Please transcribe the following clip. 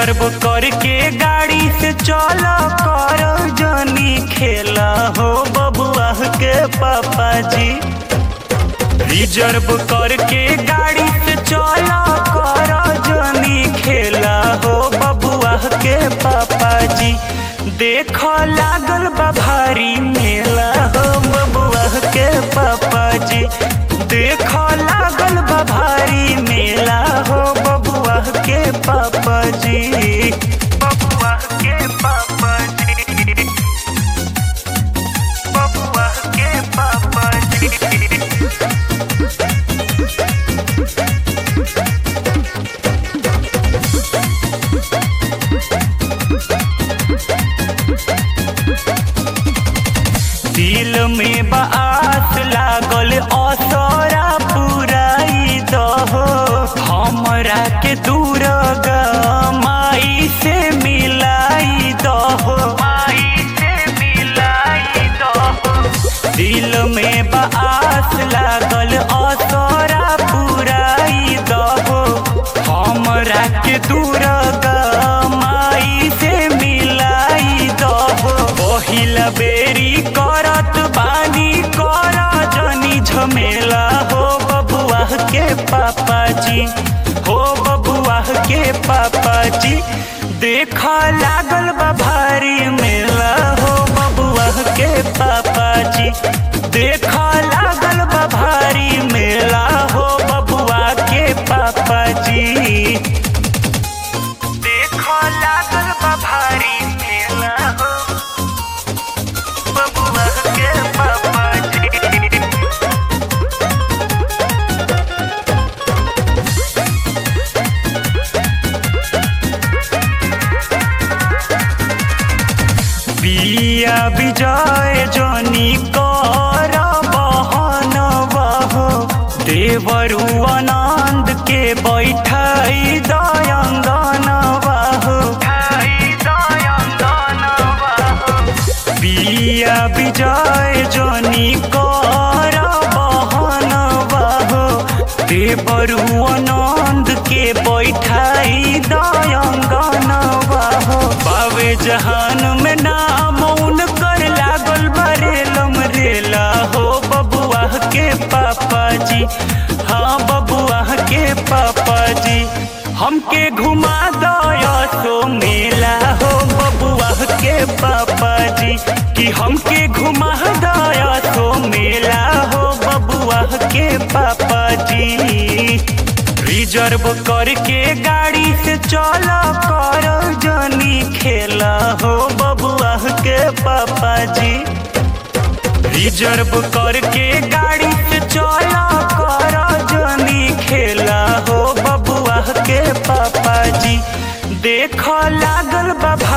reserve करके गाड़ी से चल कर जनी खेला हो बबुआ के पापा जी रिजर्व करके गाड़ी से चल कर जनी खेला हो बबुआ के पापा जी देख लागल बा भारी मेला हो बबुआ के पापा जी देख लागल बा भारी मेला हो बबुआ के पापा जी बबुआ के पापा जी बबुआ के पापा जी दिल में बात लागल असरा पुराई दहो हमरा के दूर माई से मिलाई दहो माई से मिलाई दहो दिल में बात लागल असरा पुराई दहो हमरा के दूर माई से मिलाई दहो पहिला बेरी करत बानी कर जनी झमेला हो बबुआ के पापा जी हो बबुआ के पापा जी देख लागल बा भारी मेला हो बबुआ के पापा जी देख लागल बा भारी मेला हो बबुआ के पापा जी देख लागल बा भारी मेला हो बबुआ के पापा जी बिया विजय जनी कर बहन बहो देवरु आनंद के बैठाई दयंगन बहो बिया विजय जनी कर बहन बहो देवरु आनंद के बैठाई दयंगन बहो बावे जहान में नाम उनकर लागल बरेलम रेला हो बबुआ के पापा जी हाँ बबुआ के पापा जी हमके घुमा दया सो मेला हो बबुआ के पापा जी कि हमके घुमा दया सो मेला हो बबुआ के पापा जी रिजर्व करके गाड़ी से चल कर जनी खेला हो बबुआ के पापा जी रिजर्व करके गाड़ी से चल कर जनी खेला हो बबुआ के पापा जी देख लागल बा